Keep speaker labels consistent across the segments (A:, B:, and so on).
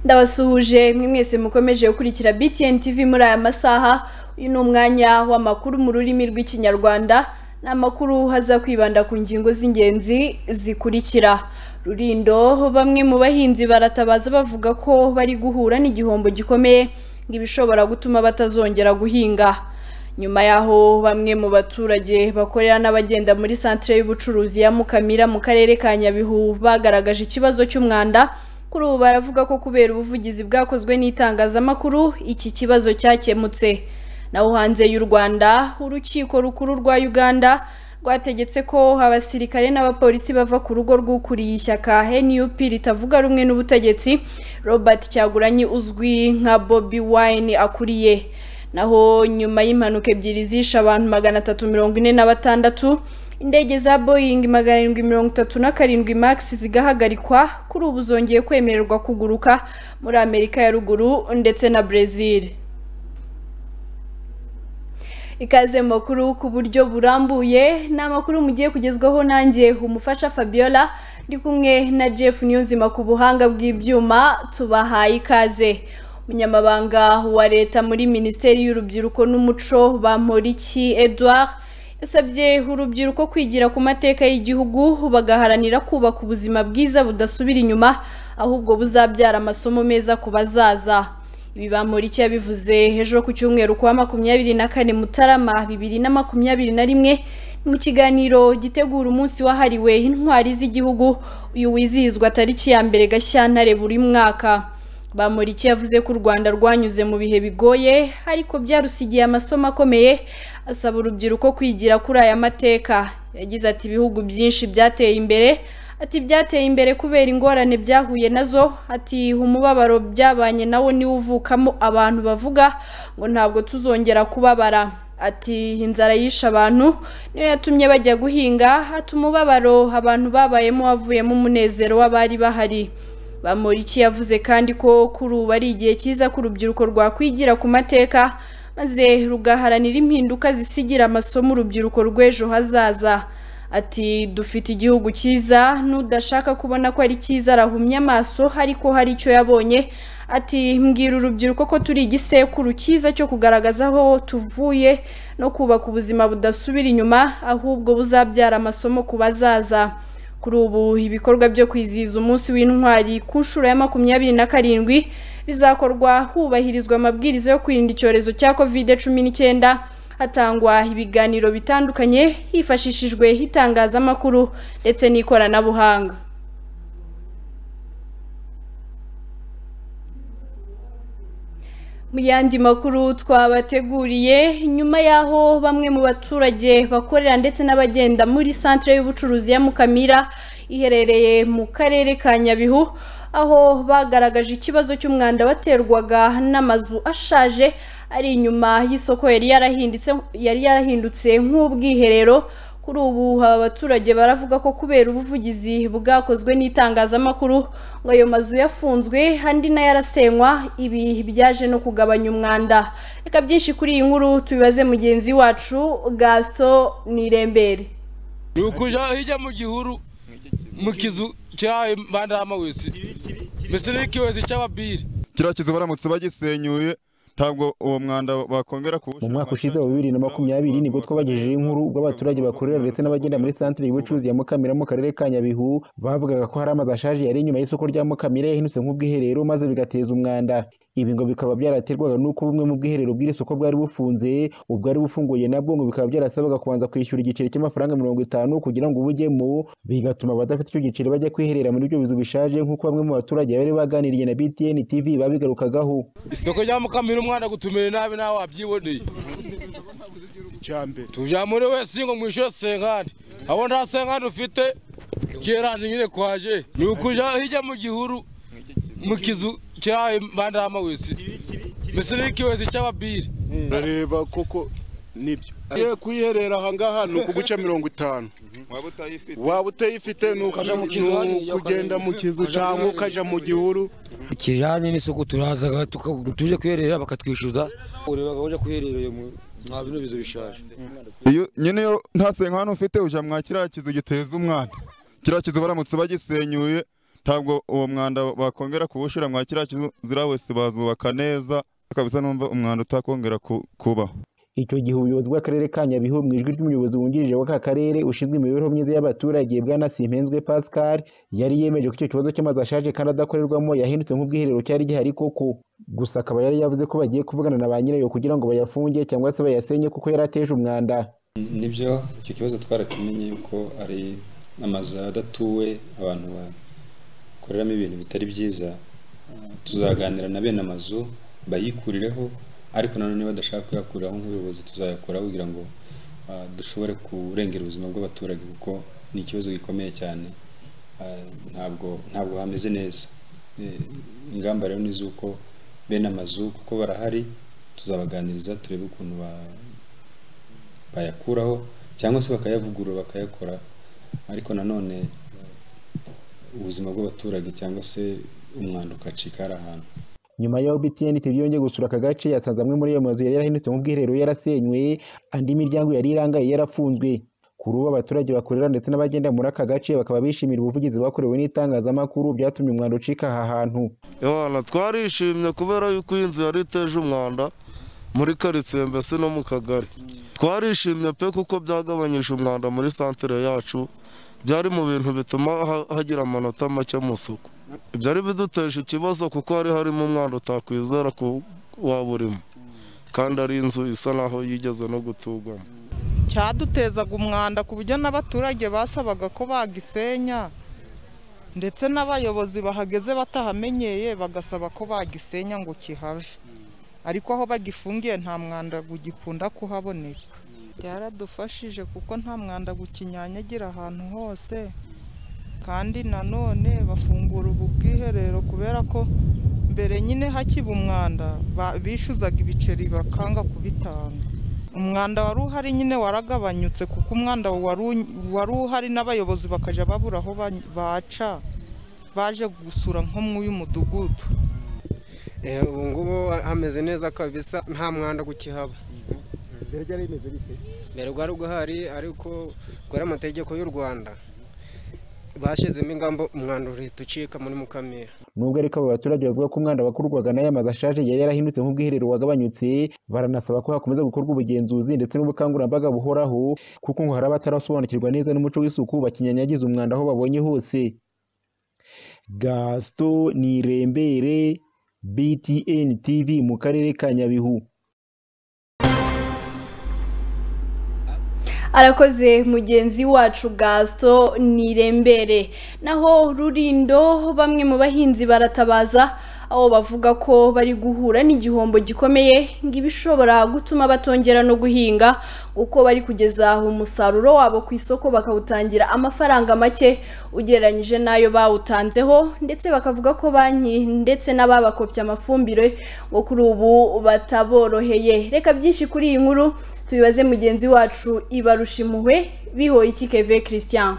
A: ndabasuhuje mwe mwese mukomeje gukurikira BTN TV muri aya masaha uyu ni umwanya w'amakuru mu rurimi rw'ikinyarwanda ni amakuru haza kwibanda ku ngingo z'ingenzi zikurikira rurindo bamwe mu bahinzi baratabaza bavuga ko bari guhura n'igihombo gikomeye ngibishobora gutuma batazongera guhinga nyuma yaho bamwe mu baturage bakorera n'abagenda muri santere y'ubucuruzi ya Mukamira mu karere ka Nyabihu bagaragaje ikibazo cy'umwanda kuri ubu baravuga ko kubera ubuvugizi bwakozwe n'itangazamakuru iki kibazo cyakemutse naho hanze y'u Rwanda urukiko rukuru rwa Uganda rwategetse ko abasirikare n'abapolisi bava ku rugo rw'ukuriye ishyaka NUP ritavuga rumwe n'ubutegetsi Robert Cyagulanyi uzwi nka Bobby Wine akuriye naho nyuma y'impanuka ebyiri zishe abantu magana atatu mirongo ine na batandatu indege za Boeing magana arindwi mirongo itatu na karindwi Max zigahagarikwa kuri ubu zongeye kwemererwa kuguruka muri Amerika ya ruguru ndetse na Brazil ikaze mu makuru ku buryo burambuye ni amakuru mugiye kugezwaho nanjye umufasha Fabiola ndi kumwe na Jeff Niyonzima ku buhanga bw'ibyuma tubahaye ikaze umunyamabanga wa leta muri minisiteri y'urubyiruko n'umuco Bamporiki Edouard yasabye urubyiruko kwigira ku mateka y'igihugu bagaharanira kubaka ubuzima bwiza budasubira inyuma ahubwo buzabyara amasomo meza ku bazaza ibi Bamporiki yabivuze ejo ku cyumweru kwa makumyabiri na kane Mutarama bibiri na makumyabiri na rimwe mu kiganiro gitegura umunsi wahariwe intwari z'igihugu uyu wizihizwa tariki ya mbere Gashyantare buri mwaka Bamporiki yavuze ko u Rwanda rwanyuze mu bihe bigoye ariko byarusigiye amasomo akomeye asaba urubyiruko kwigira kuri aya mateka yagize ati ibihugu byinshi byateye imbere ati byateye imbere kubera ingorane byahuye nazo ati umubabaro byabanye nawo niwo uvukamo abantu bavuga ngo ntabwo tuzongera kubabara ati inzara yishe abantu niyo yatumye bajya guhinga ati umubabaro abantu babayemo wavuyemo umunezero w'abari bahari Bamporiki yavuze kandi ko kuri ubu ari igihe cyiza ko urubyiruko rwakwigira ku mateka maze rugaharanira impinduka zisigira amasomo urubyiruko rw'ejo hazaza ati dufite igihugu cyiza n'udashaka kubona ko ari cyiza arahumya amaso ariko hari icyo yabonye ati mbwira urubyiruko ko turi igisekuru cyiza cyo kugaragaza aho tuvuye no kubaka ubuzima budasubira inyuma ahubwo buzabyara amasomo ku bazaza kuri ubu ibikorwa byo kwizihiza umunsi w'intwari ku nshuro ya makumyabiri na karindwi bizakorwa hubahirizwa amabwiriza yo kwirinda icyorezo cya covid cumi n'icyenda hatangwa ibiganiro bitandukanye hifashishijwe itangazamakuru ndetse n'ikoranabuhanga mu yandi makuru twabateguriye nyuma y'aho bamwe mu baturage bakorera ndetse n'abagenda muri santere y'ubucuruzi ya Mukamira iherereye mu karere ka Nyabihu aho bagaragaje ikibazo cy'umwanda waterwaga n'amazu ashaje ari inyuma y'isoko yari yarahindutse yari yarahindutse nk'ubwiherero kuri ubu aba baturage baravuga ko kubera ubuvugizi bwakozwe n'itangazamakuru ngo ayo mazu yafunzwe andi nayo arasenywa ibi byaje no kugabanya umwanda reka byinshi kuri iyi nkuru tubibaze mugenzi wacu gaso nirembere
B: ni ukujya hirya mu gihuru mu kizu cyahaye bandarama wese mbese n'ikiwezi cy'ababiri
C: kiriya kizu baramutse bagisenyuye ntabwo uwo mwanda bakongera kuwushaka
D: mu mwaka ushize wa bibiri na makumyabiri nibwo twabagejejeho inkuru ubwo abaturage bakorera ndetse n'abagenda muri santire y'ubucuruzi ya mukamira mu karere ka nyabihu bavugaga ko hari amazu ashaje yari inyuma y'isoko rya mukamira yahinutse nk'ubwiherero maze bigateza umwanda ibi ngo bikaba byaraterwaga n'uko bumwe mu bwiherero bw'iri soko bwari bufunze ubwari bufunguye nabwo ngo bikaba byarasabaga kubanza kwishyura igiceri cy'amafaranga mirongo itanu kugira ngo ubujyemo bigatuma abadafite icyo giceri bajya kwiherera muri ibyo bizu bishaje nk'uko bamwe mu baturage bari baganiriye na btn tv babigarukagaho
B: isoko rya mukamira umwana gutumira nabi nawe wabyiboneye tujya muri wese ngo mwishyure senkani abo nta senkani ufite keranje nyine kwaje ni ukujya hirya mu gihuru mu kizu cyahaye bandarama wese mbese n'ikiwezi cy'ababiri
E: urareba koko nibyo iyo kuyiherera aha ngaha ni ukuguca mirongo itanu
C: waba utayifite
E: waba utayifite ni
F: Ukaja mu kizu
E: uku- ni
F: hariya,
E: ukugenda mu kizu cyangwa ukajya mu gihuru
F: kijyanye n'isuku turaza tuje kwiherera bakatwishyuza ureba uje kwiherera uyu mu- nta bino bizu bishaje
C: iyo nyine iyo nta senkani ufite ujya mwa kiriya kizu giteza umwanda kiriya kizu baramutse bagisenyuye ntabwo uwo mwanda bakongera kuwushyira mwa kiriya kizira wese bazubaka neza kabisa numva umwanda utakongera ku- kubaho
D: icyo gihe ubuyobozi bw'akarere ka Nyabihu mu ijwi ry'umuyobozi wungirije w'aka karere ushinzwe imibereho myiza y'abaturage bwana Simpenzwe Pascal yari yemeje ko icyo kibazo cy'amazu ashaje kandi adakorerwamo yahindutse nk'ubwiherero cyari gihari koko gusa akaba yari yavuze ko bagiye kuvugana na ba nyirayo kugira ngo bayafunge cyangwa se bayasenye kuko yari ateje umwanda
G: nibyo icyo kibazo twarakimenye yuko ari amazu adatuwe abantu bakoreramo ibintu bitari byiza Uh, tuzaganira na bene amazu bayikurireho ariko nanone badashaka kuyakuraho nk'ubuyobozi tuzayakora kugira ngo uh, dushobore kurengera ubuzima bw'abaturage kuko ni ikibazo gikomeye cyane Uh, ntabwo ntabwo hameze neza Eh, ingamba rero ni iz'uko bene amazu kuko barahari tuzabaganiriza turebe ukuntu ba- bayakuraho cyangwa se bakayavugurura bakayakora ariko nanone ubuzima bw'abaturage cyangwa se umwanda ugacika hari ahantu
D: nyuma y'aho BTN TV yongeye gusura aka gace yasanze amwe muri ayo mazu yari yarahindutse nk'ubwiherero yarasenywe andi miryango yari irangaye yarafunzwe kuri ubu abaturage bakorera ndetse n'abagenda muri aka gace bakaba bishimira ubuvugizi bakorewe n'itangazamakuru byatumye umwanda ucika aha hantu
H: Yohana twarishimye kubera yuko iyi nzu yari iteje umwanda muri karitsiye mbese no mu kagari twarishimye pe kuko byagabanyije umwanda muri santere yacu byari mu bintu bituma ha- hagira amanota make mu isuku byari biduteje ikibazo kuko hari harimo umwanda utakwizera ko waba urimo kandi ari inzu isa naho yigeze no guturwamo
I: cyadutezaga umwanda ku buryo n'abaturage basabaga ko bagisenya ndetse n'abayobozi bahageze batahamenyeye bagasaba ko bagisenya ngo kihave ariko aho bagifungiye nta mwanda ugikunda kuhaboneka byaradufashije kuko nta mwanda ukinyanyagira ahantu hose kandi nanone bafungura ubu bwiherero kubera ko mbere nyine hakiba umwanda ba- bishyuzaga ibiceri bakanga kubitanga umwanda wari uhari nyine waragabanyutse kuko umwanda wari u- wari uhari n'abayobozi bakajya babura aho ba- baca baje gusura nko mu mudugudu
J: ubu ngubu hameze neza kabisa nta mwanda gukihaba
F: mbere byari bimeze bite
J: mbere rwari guhari ariko kubera amategeko y'u rwanda bashyizemo ingamba umwanda uhita ucika muri mukamira
D: nubwo ariko abo baturage bavuga ko umwanda wakurwaga n'aya mazu ashaje yari yarahindutse nk'ubwiherero wagabanyutse baranasaba ko hakomeza gukorwa ubugenzuzi ndetse n'ubukangurambaga buhoraho kuko ngo hari abatarasobanukirwa neza n'umuco w'isuku bakinyanyagiza umwanda aho babonye hose gasito nirembere btn tv mu karere ka nyabihu
A: arakoze mugenzi wacu gaso nirembere naho rurindo bamwe mu bahinzi baratabaza aho bavuga ko bari guhura n'igihombo gikomeye ngibishobora gutuma batongera no guhinga uko bari kugeza umusaruro wabo ku isoko bakawutangira amafaranga make ugereranyije n'ayo bawutanzeho ndetse bakavuga ko banki ndetse n'ababakopye amafumbire bo kuri ubu bataboroheye reka byinshi kuri iyi nkuru tubibaze mugenzi wacu ibarusha impuhwe bihoye iki keve christian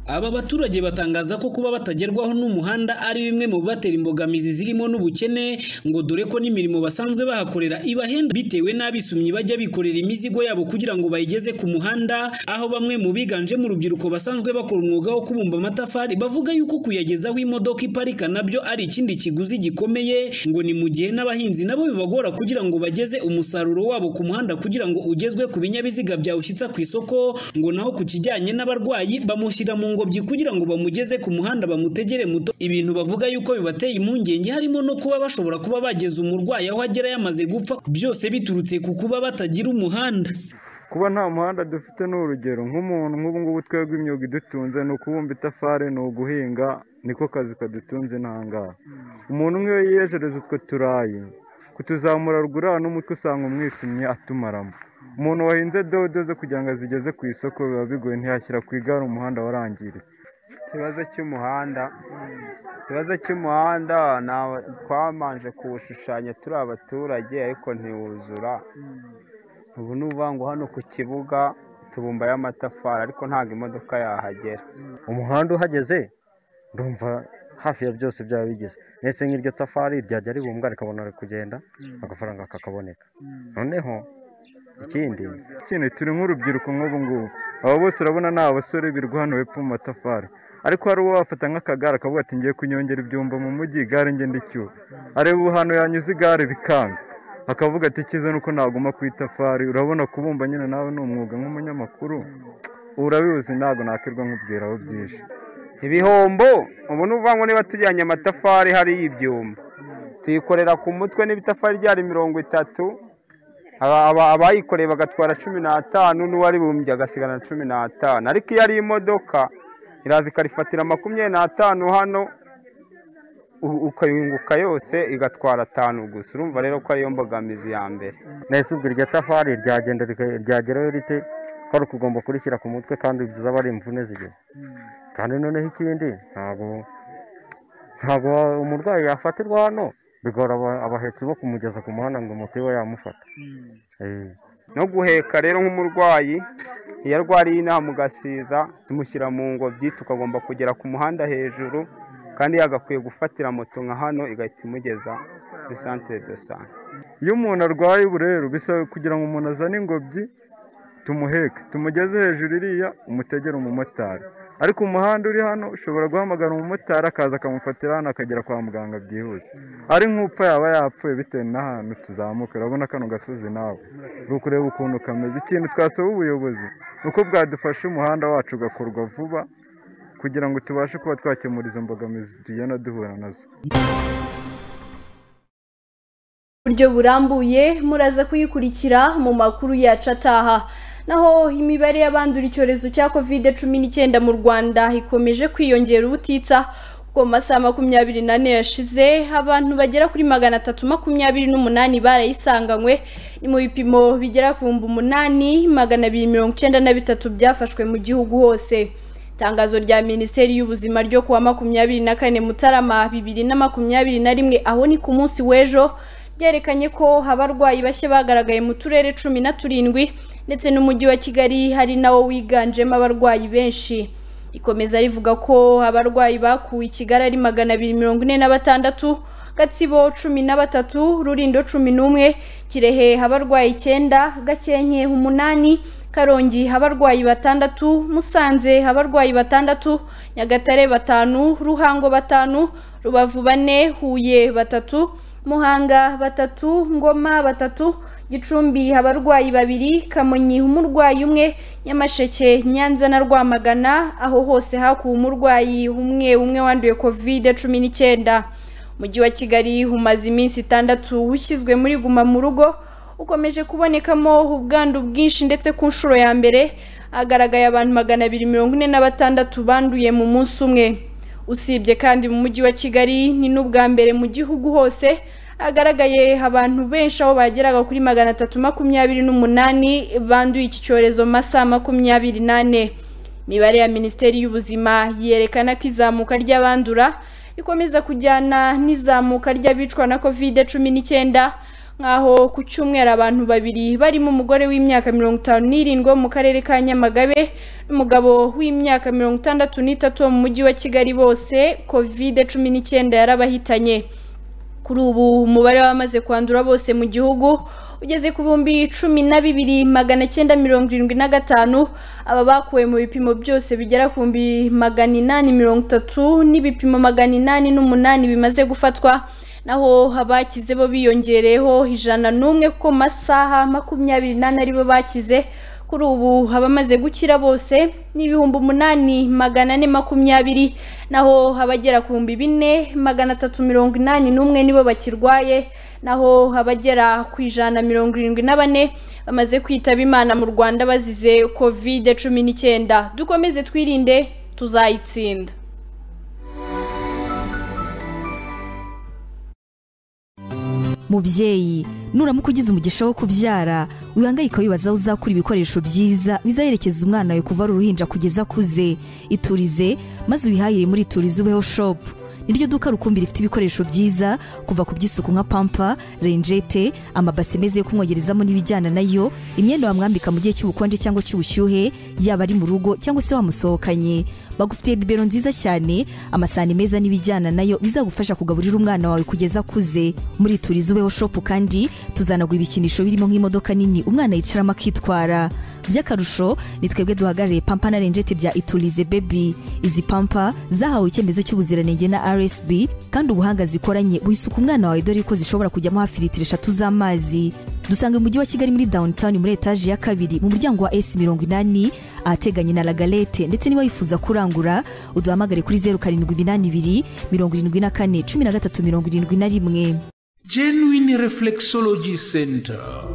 K: Aba baturage batangaza ko kuba batagerwaho n'umuhanda ari bimwe mu bibatera imbogamizi zirimo n'ubukene ngo dore ko n'imirimo basanzwe bahakorera ibahenda bitewe n'abisumyi bajya bikorera imizigo yabo kugira ngo bayigeze ku muhanda aho bamwe mu biganjemo urubyiruko basanzwe bakora umwuga wo kubumba amatafari bavuga yuko kuyageza aho imodoka iparika nabyo ari ikindi kiguzi gikomeye ngo ni mu gihe n'abahinzi nabo bibagora kugira ngo bageze umusaruro wabo ku muhanda kugira ngo ugezwe ku binyabiziga byawushyitsa ku isoko ngo naho ku kijyanye n'abarwayi bamushyira mu ngobyi kugira ngo bamugeze ku muhanda bamutegere muto ibintu bavuga yuko bibateye impungenge harimo no kuba bashobora kuba bageza umurwayi aho agera yamaze gupfa byose biturutse ku kuba batagira umuhanda
L: kuba nta muhanda dufite ni urugero nk'umuntu nk'ubu ngubu twebwe imyuga idutunze ni ukubumba itafari ni uguhinga niko kazi kadutunze ntangaha umuntu nk'iyo yiyejereza utwo turayi kutuzamura ruguru hano n'umutwe usanga umwisumye atumaramo umuntu wahinze dodo zo kugira ngo azigeze ku isoko biba bigoye ntiyashyira ku igare umuhanda warangiritse
M: ikibazo cy'umuhanda ikibazo cy'umuhanda ntawe- twabanje kuwushushanya turi abaturage ariko ntiwuzura ubu ni ukuvuga ngo hano ku kibuga tubumbayo amatafari ariko ntabwo imodoka yahagera
N: umuhanda uhageze ndumva hafi ya byose byaba bigize ndetse nk'iryo tafari ryajya ribumbwa rikabona kugenda agafaranga kakaboneka noneho ikindi
L: ikindi turi nk'urubyiruko nk'ubu ngubu aba bose urabona ni abasore birirwa hano hepfo mu matafari ariko hari uwo wafata nk'akagare akavuga ati ngiye kunyongera ibyumba mu mujyi igare ngende icyuba areba ubu hantu yanyuze igare bikanga akavuga ati icyiza ni uko naguma ku itafari urabona kubumba nyine nawe ni umwuga nk'umunyamakuru urabizi ntabwo nakirwa nkubwira aho byinshi
M: ibihombo ubu ni ukuvuga ngo niba tujyanye amatafari hari ibyumba tuyikorera ku mutwe n'ibitafari ryari mirongo itatu aba- aba- abayikoreye bagatwara cumi n'atanu n'uwari bumbye agasigana na cumi n'atanu ariko iyo ari imodoka iraza ikarifatira makumyabiri n'atanu hano u- ukayunguka yose igatwara atanu gusa urumva rero ko ariyo mbogamizi ya mbere
N: nahise ubwo iryo tafari ryagenda rika- ryagerayo rite kwari ukugomba kurishyira ku mutwe kandi byiza aba ari imvune zigeze kandi noneho ikindi ntabwo ntabwo umurwayi yafatirwa hano bigora aba- abahetsi bo kumugeza ku muhanda ngo moto ibe yamufata Eh.
M: no guheka rero nk'umurwayi iyo arwariye inaha mu gasiza tumushyira mu ngobyi tukagomba kugera ku muhanda hejuru kandi yagakwiye gufatira moto nka hano igahita imugeza kuri santire do sante
L: iyo umuntu arwaye ubu rero bisaba kugira ngo umuntu azane ingobyi tumuheke tumugeze hejuru iriya umutegere umumotari ariko umuhanda uri hano ushobora guhamagara umumotari akaza akamufatira hano akagera kwa muganga byihuse ari nk'upfa yaba yapfuye bitewe n'ahantu tuzamuka urabona kano gasozi nawe uri ukureba ukuntu kameze ikintu twasaba ubuyobozi ni uko bwadufasha umuhanda wacu ugakorwa vuba kugira ngo tubashe kuba twakemura izo mbogamizi tugenda duhura nazo
A: buryo burambuye muraza kuyikurikira mu makuru yacu ataha naho imibare y'abandura icyorezo cya covid cumi n'icyenda mu rwanda ikomeje kwiyongera ubutitsa kuko mu masaha makumyabiri n'ane yashize abantu bagera kuri magana atatu makumyabiri n'umunani barayisanganywe ni mu bipimo bigera ku bihumbi umunani magana abiri mirongo icyenda na bitatu byafashwe mu gihugu hose Tangazo rya Minisiteri y'Ubuzima ryo kuwa makumyabiri na kane Mutarama bibiri na makumyabiri na rimwe aho ni ku munsi w'ejo ryerekanye ko abarwayi bashya bagaragaye mu turere cumi na turindwi ndetse n'umujyi wa Kigali hari nawo wiganjemo abarwayi benshi ikomeza rivuga ko abarwayi bakuwe i Kigali ari magana abiri mirongo ine na batandatu Gatsibo cumi na batatu Rulindo cumi n'umwe Kirehe abarwayi icyenda Gakenke umunani Karongi abarwayi batandatu Musanze abarwayi batandatu Nyagatare batanu Ruhango batanu Rubavu bane Huye batatu Muhanga batatu Ngoma batatu Gicumbi abarwayi babiri Kamonyi umurwayi umwe Nyamasheke Nyanza na Rwamagana aho hose hakuwe umurwayi umwe umwe wanduye covid cumi n'icyenda Umujyi wa Kigali umaze iminsi itandatu ushyizwe muri guma mu rugo ukomeje kubonekamo ubwandu bwinshi ndetse ku nshuro ya mbere hagaragaye abantu magana abiri mirongo ine na batandatu banduye mu munsi umwe usibye kandi mu mujyi wa Kigali ni n'ubwa mbere mu gihugu hose hagaragaye abantu benshi aho bageraga kuri magana atatu makumyabiri n'umunani banduye iki cyorezo mu masaha makumyabiri n'ane imibare ya minisiteri y'ubuzima yerekana ko izamuka ry'abandura rikomeza kujyana n'izamuka ry'abicwa na covid cumi n'icyenda nk'aho ku cyumweru abantu babiri barimo umugore w'imyaka mirongo itanu n'irindwi wo mu karere ka nyamagabe n'umugabo w'imyaka mirongo itandatu n'itatu wo mu mujyi wa kigali bose covid cumi n'icyenda yarabahitanye kuri ubu umubare w'abamaze kwandura bose mu gihugu ugeze ku bihumbi cumi na bibiri magana cyenda mirongo irindwi na gatanu aba bakuwe mu bipimo byose bigera ku bihumbi magana inani mirongo itatu n'ibipimo magana inani n'umunani bimaze gufatwa naho abakize bo biyongereyeho ijana n'umwe kuko mu masaha makumyabiri n'ane aribo bakize kuri ubu abamaze gukira bose ni ibihumbi umunani magana ane makumyabiri naho abagera ku bihumbi bine magana atatu mirongo inani n'umwe nibo bakirwaye naho abagera ku ijana mirongo irindwi na bane bamaze kwitaba imana mu rwanda bazize kovide cumi n'icyenda dukomeze twirinde tuzayitsinda
O: mubyeyi nuramuka ugize umugisha wo kubyara wihangayika wibaza aho uzakura ibikoresho byiza bizaherekeza umwana wawe kuva ari uruhinja kugeza akuze iturize maze ubihahire muri iturize ubeho shopu niryo duka rukumbi rifite ibikoresho byiza kuva ku by'isuku nka pampa renjete amabase meza yo kumwogerezamo n'ibijyana nayo imyenda wamwambika mu gihe cy'ubukonje cyangwa cy'ubushyuhe yaba ari mu rugo cyangwa se wamusohokanye bagufitiye bibero nziza cyane amasahani meza n'ibijyana nayo bizagufasha kugaburira umwana wawe kugeza akuze muri turizi ubeho shopu kandi tuzanaguha ibikinisho birimo nk'imodoka nini umwana yicaramo akitwara by'akarusho ni twebwe duhagarariye pampa na renjeti bya iturize bebi izi pampa zahawe icyemezo cy'ubuziranenge na rsb kandi ubuhanga zikoranye buhisuka umwana wawe dore ko zishobora kujyamo hafi litiro eshatu z'amazi dusanga mu mujyi wa kigali muri downtown muri etaje ya kabiri mu muryango wa s mirongo inani ahateganye na lagalete ndetse niba wifuza kurangura uduhamagare kuri zeru karindwi iminani ibiri mirongo irindwi na kane cumi na gatatu mirongo irindwi na rimwe
P: genuine reflexology center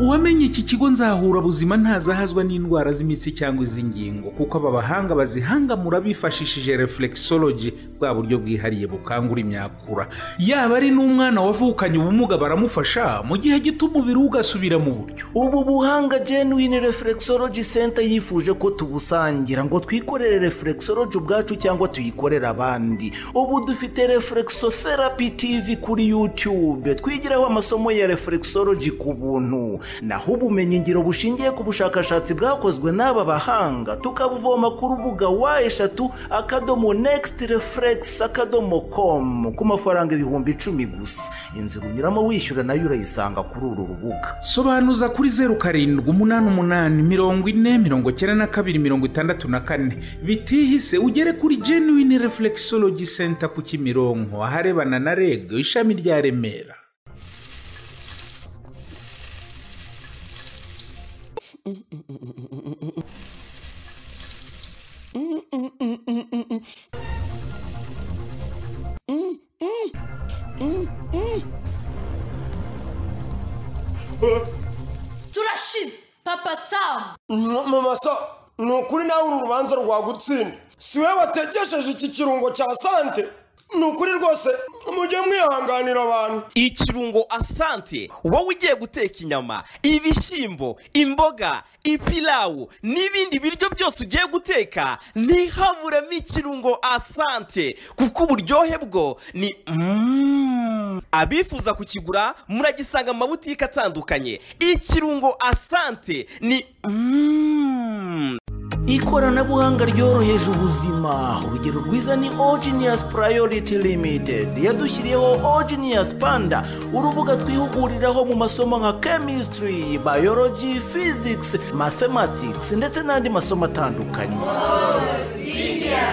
P: uwamenye iki kigo nzahura buzima ntazahazwa n'indwara z'imitsi cyangwa iz'ingingo kuko aba bahanga bazihangamura bifashishije reflexology bwa buryo bwihariye bukangura imyakura yaba ari n'umwana wavukanye ubumuga baramufasha mu gihe gito umubiri we ugasubira mu buryo
Q: ubu buhanga genuine reflexology center yifuje ko tubusangira ngo twikorere reflexology ubwacu cyangwa tuyikorere abandi ubu dufite reflexotherapy tv kuri youtube twigiraho amasomo ya reflexology ku buntu naho ubumenyingiro bushingiye ku bushakashatsi bwakozwe n'aba bahanga tukabuvoma ku rubuga wa eshatu akadomo next reflex akadomo com ku mafaranga ibihumbi icumi gusa inzira unyuramo wishyura nayo urayisanga kuri uru rubuga
P: sobanuza kuri zeru karindwi umunani umunani mirongo ine mirongo icyenda na kabiri mirongo itandatu na kane bitihise ugere kuri genuine reflexology center ku kimironko aharebana na reg ishami rya remera
R: turashize papa samu
S: mama sa ni ukuri nawe uru rubanza rwagutsinda si we wategesheje iki kirungo cya sante ni ukuri rwose mujye mwihanganira abantu
T: ikirungo asante wowe ugiye guteka inyama ibishyimbo imboga ipilawu n'ibindi biryo byose ugiye guteka ntihaburemo ikirungo asante kuko uburyohe bwo ni Mm. abifuza kukigura muragisanga mu mabutike atandukanye ikirungo asante ni Mm.
Q: ikoranabuhanga ryoroheje ubuzima urugero rwiza ni ogenius priority limited yadushyiriyeho ogenius panda urubuga twihuguriraho mu masomo nka chemistry biology physics mathematics ndetse n'andi masomo atandukanye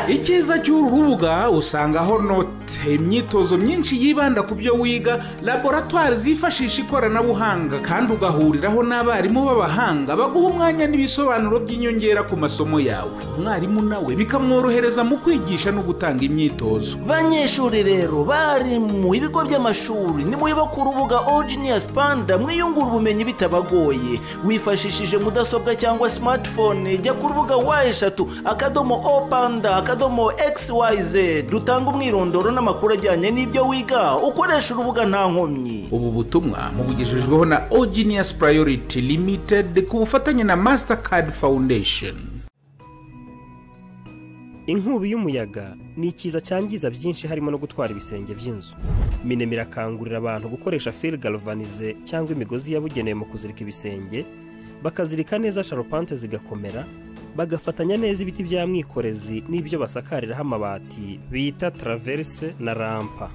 P: icyiza cy'uru rubuga usangaho note imyitozo myinshi yibanda ku byo wiga laboratwari zifashisha ikoranabuhanga kandi ugahuriraho n'abarimu b'abahanga baguha umwanya n'ibisobanuro by'inyongera ku masomo yawe umwarimu nawe bikamworohereza mu kwigisha no gutanga imyitozo
Q: banyeshuri rero bari mu bigo by'amashuri nimwiba ku rubuga ogenius panda mwiyungura ubumenyi bitabagoye wifashishije mudasobwa cyangwa smartphone jya ku rubuga wa eshatu akadomo o panda akadomo xyz dutanga umwirondoro n'amakuru ajyanye n'ibyo wiga ukoresha urubuga nta nkomyi
P: ubu butumwa mubugejejweho na ogenius priority limited ku bufatanye na mastercard foundation
U: inkubi y'umuyaga ni ikiza cyangiza byinshi harimo no gutwara ibisenge by'inzu minema irakangurira abantu gukoresha feri galvanize cyangwa imigozi yabugenewe mu kuzirika ibisenge bakazirika neza sharupante zigakomera bagafatanya neza ibiti bya mwikorezi n'ibyo basakariraho amabati bita taraverse na rampa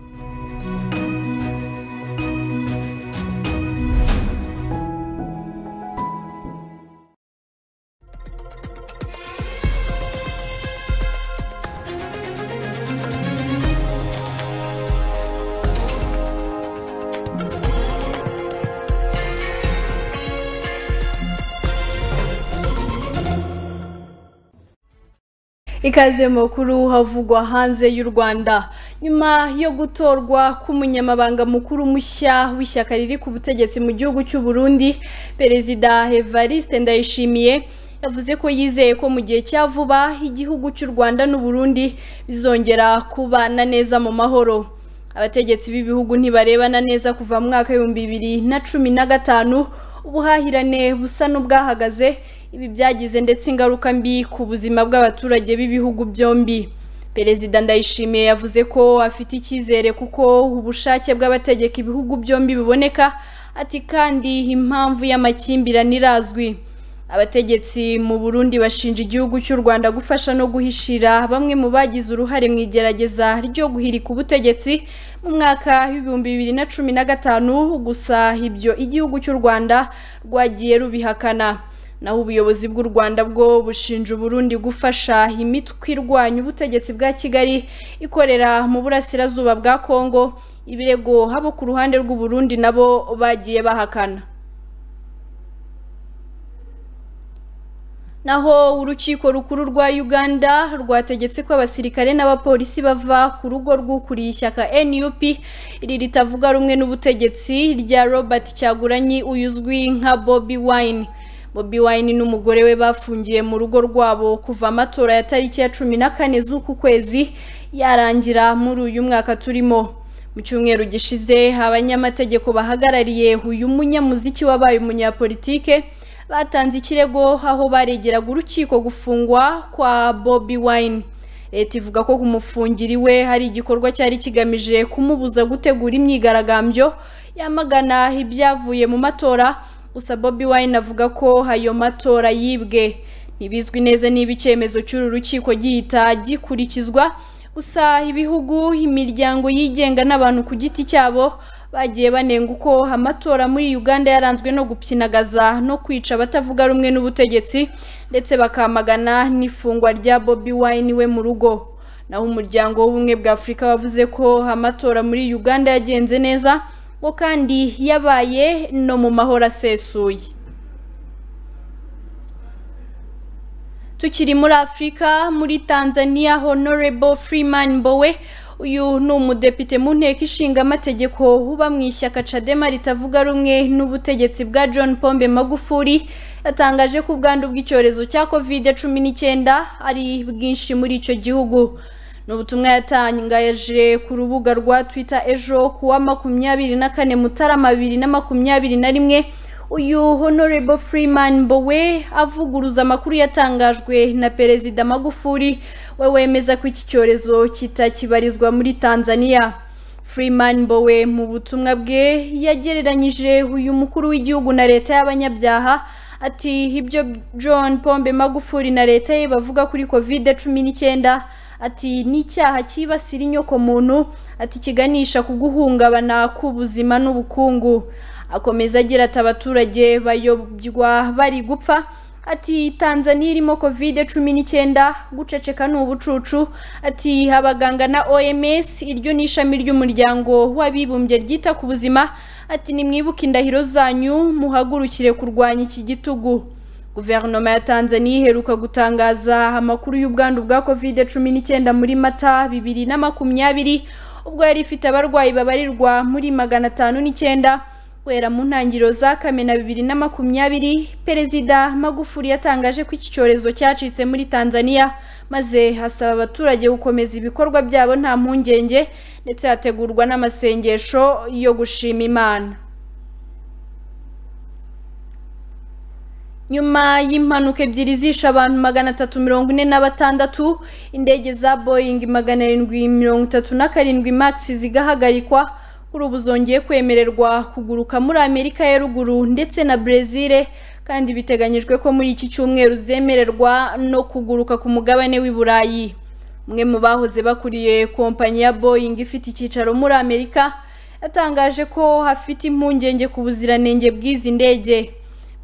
A: ikaze makuru havugwa hanze y'u rwanda nyuma yo gutorwa k'umunyamabanga mukuru mushya w'ishyaka riri ku butegetsi mu gihugu cy'u Burundi perezida evariste ndayishimiye yavuze ko yizeye ko mu gihe cya vuba igihugu cy'u rwanda n'u Burundi bizongera kubana neza mu mahoro abategetsi b'ibihugu ntibarebana neza kuva mu mwaka w'ibihumbi bibiri na cumi na gatanu ubuhahirane busa n'ubwahagaze ibi byagize ndetse ingaruka mbi ku buzima bw'abaturage b'ibihugu byombi perezida ndayishimiye yavuze ko afite icyizere kuko ubushake bw'abategeka ibihugu byombi biboneka ati kandi impamvu y'amakimbirane irazwi abategetsi mu burundi bashinja igihugu cy'u rwanda gufasha no guhishira bamwe mu bagize uruhare mu igerageza ryo guhirika ubutegetsi mu mwaka w'ibihumbi bibiri na cumi na gatanu gusa ibyo igihugu cy'u rwanda rwagiye rubihakana naho ubuyobozi bw'u rwanda bwo bushinja uburundi gufasha imitwe irwanya ubutegetsi bwa kigali ikorera mu burasirazuba bwa kongo ibirego habo ku ruhande rw'uburundi nabo bagiye bahakana naho urukiko rukuru rwa uganda rwategetse ko abasirikare n'abapolisi bava ku rugo rw'ukuriye ishyaka nup iri ritavuga rumwe n'ubutegetsi rya robert cyaguranyi uyuzwi nka bobi wine bobi wine n'umugore we bafungiye mu rugo rwabo kuva amatora ya tariki ya cumi na kane z'uku kwezi yarangira muri uyu mwaka turimo mu cyumweru gishize abanyamategeko bahagarariye uyu munyamuziki wabaye umunyapolitike batanze ikirego aho baregeraga urukiko gufungwa kwa bobi wine leta ivuga ko ku mufungiri we hari igikorwa cyari kigamije kumubuza gutegura imyigaragambyo yamagana ibyavuye mu matora gusa bobi wine avuga ko ayo matora yibwe ntibizwi neza niba icyemezo cy'uru rukiko gihita gikurikizwa gusa ibihugu imiryango yigenga n'abantu ku giti cyabo bagiye banenga uko amatora muri uganda yaranzwe no gupyinagaza no kwica abatavuga rumwe n'ubutegetsi ndetse bakamagana n'ifungwa rya bobi wine we mu rugo naho umuryango w'ubumwe bwa afurika wavuze ko amatora muri uganda yagenze neza ngo kandi yabaye no mu mahoro asesuye tukiri muri afurika muri tanzania honorable freeman bowe uyu ni umudepite mu nteko ishinga amategeko uba mu ishyaka cadema ritavuga rumwe n'ubutegetsi bwa john pombe magufuri yatangaje ko ubwandu bw'icyorezo cya covid cumi n'icyenda ari bwinshi muri icyo gihugu ni ubutumwa yatangaje ku rubuga rwa twitter ejo ku wa makumyabiri na kane mutarama bibiri na makumyabiri na rimwe uyu honorable freeman bowe avuguruza amakuru yatangajwe na perezida magufuri we wemeza ko iki cyorezo kitakibarizwa muri tanzania freeman bowe mu butumwa bwe yagereranyije uyu mukuru w'igihugu na leta y'abanyabyaha ati ibyo john pombe magufuri na leta ye bavuga kuri covid cumi n'icyenda ati ni icyaha cyibasira inyoko muntu ati kiganisha ku guhungabana k'ubuzima n'ubukungu akomeza agira ati abaturage bayobywa bari gupfa ati tanzania irimo covid cumi n'icyenda guceceka ni ubucucu ati abaganga na oms iryo ni ishami ry'umuryango w'abibumbye ryita ku buzima ati nimwibuke indahiro zanyu muhagurukire kurwanya iki gitugu guverinoma ya tanzania iheruka gutangaza amakuru y'ubwandu bwa covid cumi n'icyenda muri mata bibiri na makumyabiri ubwo yari ifite abarwayi babarirwa muri magana atanu n'icyenda guhera mu ntangiriro za kamena bibiri na makumyabiri perezida magufuri yatangaje ko iki cyorezo cyacitse muri tanzania maze hasaba abaturage gukomeza ibikorwa byabo nta mpungenge ndetse hategurwa n'amasengesho yo gushima imana nyuma y'impanuka ebyiri zishe abantu magana atatu mirongo ine na batandatu indege za boyingi magana arindwi mirongo itatu na karindwi magisi zigahagarikwa kuri ubu zongeye kwemererwa kuguruka muri amerika ya ruguru ndetse na brezil kandi biteganyijwe ko muri iki cyumweru zemererwa no kuguruka ku mugabane w'i burayi umwe mu bahoze bakuriye kompanyi ya boying ifite icyicaro muri amerika yatangaje ko hafite impungenge ku buziranenge bw'izi ndege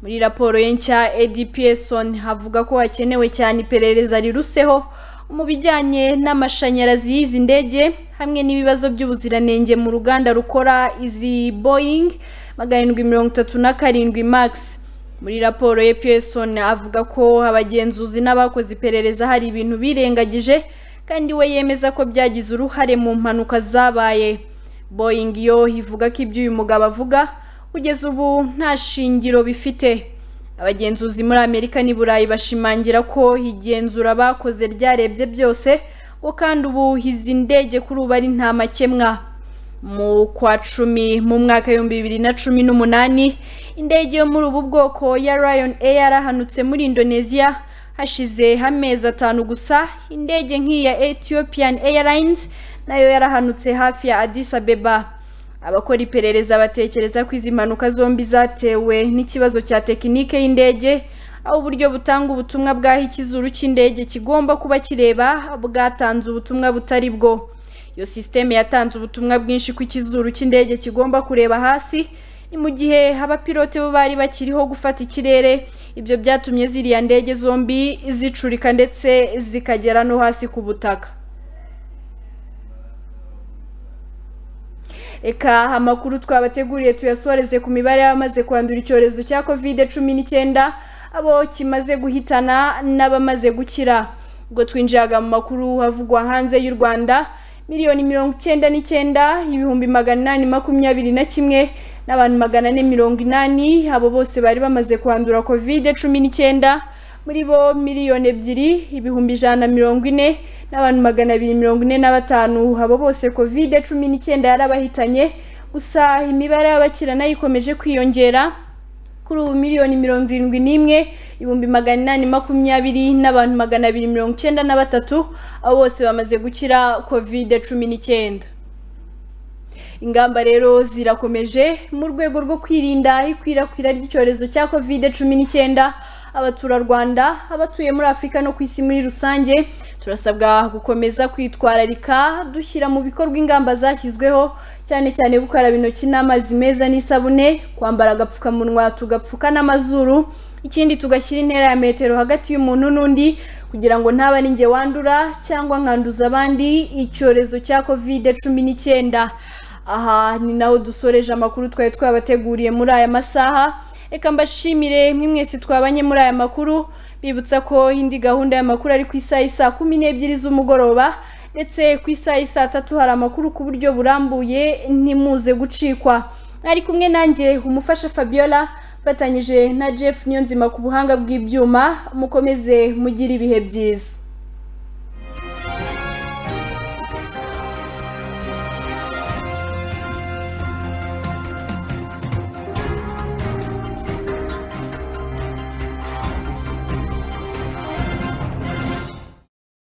A: muri raporo ye nshya edpson havuga ko hakenewe cyane iperereza riruseho mu bijyanye n'amashanyarazi y'izi ndege hamwe n'ibibazo by'ubuziranenge mu ruganda rukora izi boying magana arindwi mirongo itatu na karindwi magisi muri raporo ya peson avuga ko abagenzuzi n'abakoze iperereza hari ibintu birengagije kandi we yemeza ko byagize uruhare mu mpanuka zabaye boying yo ivuga ko ibyo uyu mugabo avuga kugeza ubu nta shingiro bifite abagenzuzi muri amerika n'i burayi bashimangira ko igenzura bakoze ryarebye byose ko kandi ubu izi ndege kuri ubu ari nta makemwa mu kwa cumi mu mwaka w'ibihumbi bibiri na cumi n'umunani indege yo muri ubu bwoko ya rayon air yarahanutse muri indonesia hashize amezi atanu gusa indege nk'iya ethiopian airlines nayo yarahanutse hafi ya addis abeba abakora iperereza batekereza ko izi mpanuka zombi zatewe n'ikibazo cya tekinike y'indege aho uburyo butanga ubutumwa bw'aho ikizuru cy'indege kigomba kuba kireba bwatanze ubutumwa butari bwo iyo sisiteme yatanze ubutumwa bwinshi ko ikizuru cy'indege kigomba kureba hasi ni mu gihe abapilote bo bari bakiriho gufata ikirere ibyo byatumye ziriya ndege zombi zicurika ndetse zikagera no hasi ku butaka reka amakuru twabateguriye tuyasoreze ku mibare y'abamaze kwandura icyorezo cya kovide cumi n'icyenda abo kimaze guhitana n'abamaze gukira ubwo twinjiraga mu makuru avugwa hanze y'u rwanda miliyoni mirongo icyenda n'icyenda ibihumbi magana inani makumyabiri na kimwe n'abantu magana ane mirongo inani abo bose bari bamaze kwandura kovide cumi n'icyenda muri bo miliyoni ebyiri ibihumbi ijana na mirongo ine n'abantu magana abiri mirongo ine na batanu abo bose kovide cumi n'icyenda yarabahitanye gusa imibare y'abakira nayo ikomeje kwiyongera kuri ubu miliyoni mirongo irindwi n'imwe ibihumbi magana inani makumyabiri n'abantu magana abiri mirongo icyenda na batatu abo bose bamaze gukira kovide cumi n'icyenda ingamba rero zirakomeje mu rwego rwo kwirinda ikwirakwira ry'icyorezo cya kovide cumi n'icyenda abaturarwanda abatuye muri afurika no ku isi muri rusange turasabwa gukomeza kwitwararika dushyira mu bikorwa ingamba zashyizweho cyane cyane gukaraba intoki n'amazi meza n'isabune kwambara agapfukamunwa tugapfuka n'amazuru ikindi tugashyira intera ya metero hagati y'umuntu n'undi kugira ngo ntaba ninjye wandura cyangwa nkanduza abandi icyorezo cya kovide cumi n'icyenda aha ni naho dusoreje amakuru twari twabateguriye muri aya masaha reka mbashimire mwe mwese twabanye muri aya makuru bibutsa ko indi gahunda y'amakuru ari ku isaha isaa kumi n'ebyiri z'umugoroba ndetse ku isaha isaa tatu hari amakuru ku buryo burambuye ntimuze gucikwa ari kumwe nanjye umufasha fabiola mfatanyije na jeff niyonzima ku buhanga bw'ibyuma mukomeze mugire ibihe byiza